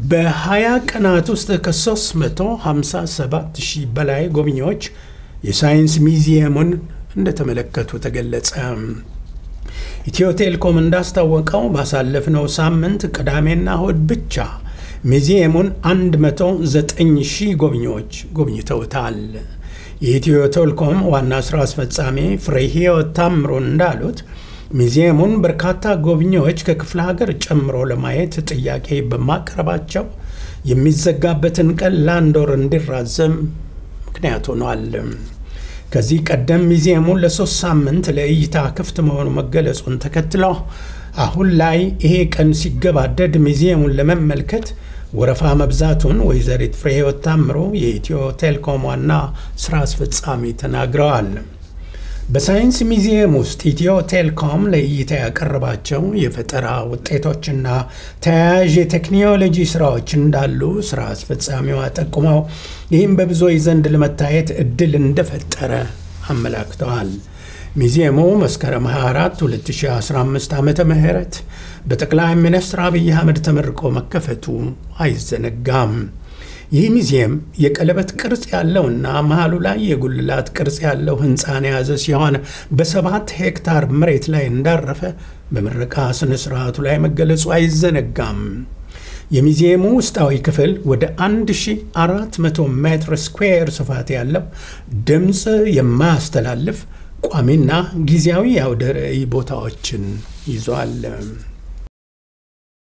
በ20 ቀናት ውስጥ ከ357 ሺህ በላይ ጎብኚዎች የሳይንስ ሚዚየሙን እንደተመለከቱ ተገለጸ። ኢትዮ ቴሌኮም እንዳስታወቀው ባሳለፍነው ሳምንት ቅዳሜና እሁድ ብቻ ሚዚየሙን 109 ሺህ ጎብኚዎች ጎብኝተውታል። የኢትዮ ቴሌኮም ዋና ሥራ አስፈጻሚ ፍሬሕይወት ታምሩ እንዳሉት ሚዚየሙን በርካታ ጎብኚዎች ከክፍለ ሀገር ጨምሮ ለማየት ጥያቄ በማቅረባቸው የሚዘጋበትን ቀን ለአንድ ወር እንዲራዘም ምክንያት ሆኗል። ከዚህ ቀደም ሚዚየሙን ለሶስት ሳምንት ለእይታ ክፍት መሆኑ መገለጹን ተከትሎ አሁን ላይ ይሄ ቀን ሲገባደድ ሚዚየሙን ለመመልከት ወረፋ መብዛቱን ወይዘሪት ፍሬሕይወት ታምሩ የኢትዮ ቴሌኮም ዋና ስራ አስፈጻሚ ተናግረዋል። በሳይንስ ሚዚየም ውስጥ ኢትዮ ቴሌኮም ለእይታ ያቀረባቸው የፈጠራ ውጤቶችና ተያያዥ የቴክኖሎጂ ስራዎች እንዳሉ ስራ አስፈጻሚዋ ጠቁመው ይህም በብዙዎች ዘንድ ለመታየት እድል እንደፈጠረ አመላክተዋል። ሚዚየሙ መስከረም 24 2015 ዓ ም በጠቅላይ ሚኒስትር አብይ አህመድ ተመርቆ መከፈቱ አይዘነጋም። ይህ ሚዚየም የቀለበት ቅርጽ ያለውና መሃሉ ላይ የጉልላት ቅርጽ ያለው ህንፃን የያዘ ሲሆን በሰባት ሄክታር መሬት ላይ እንዳረፈ በምረቃ ስነ ስርዓቱ ላይ መገለጹ አይዘነጋም። የሚዚየሙ ውስጣዊ ክፍል ወደ 1400 ሜትር ስኩዌር ስፋት ያለው ድምፅ የማያስተላልፍ ቋሚና ጊዜያዊ የአውደ ርዕይ ቦታዎችን ይዟል።